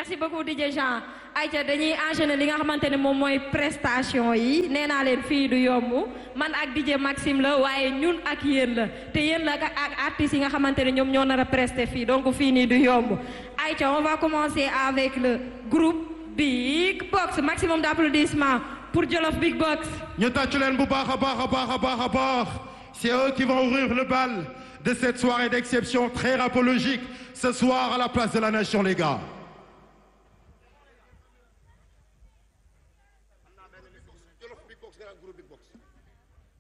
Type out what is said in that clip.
merci beaucoup DJ Jean ayca dañuy enchaîner li nga xamante ne moom mooy prestation yi nee naa leen fii du yomb man ak DJ Maxime la waaye ñun ak yéen la te yéen la ak artistes yi nga xamante ne ñoom ñoo nar a prester fii donc fii nii du yomb ayca on va commencer avec le groupe Big Box maximum d'applaudissements pour Jolof Big Box. ñu tàccu leen bu baax a baax a baax a baax a baax c'est eux qui vont ouvrir le bal de cette soirée d'exception très rapologique ce soir à la place de la nation les gars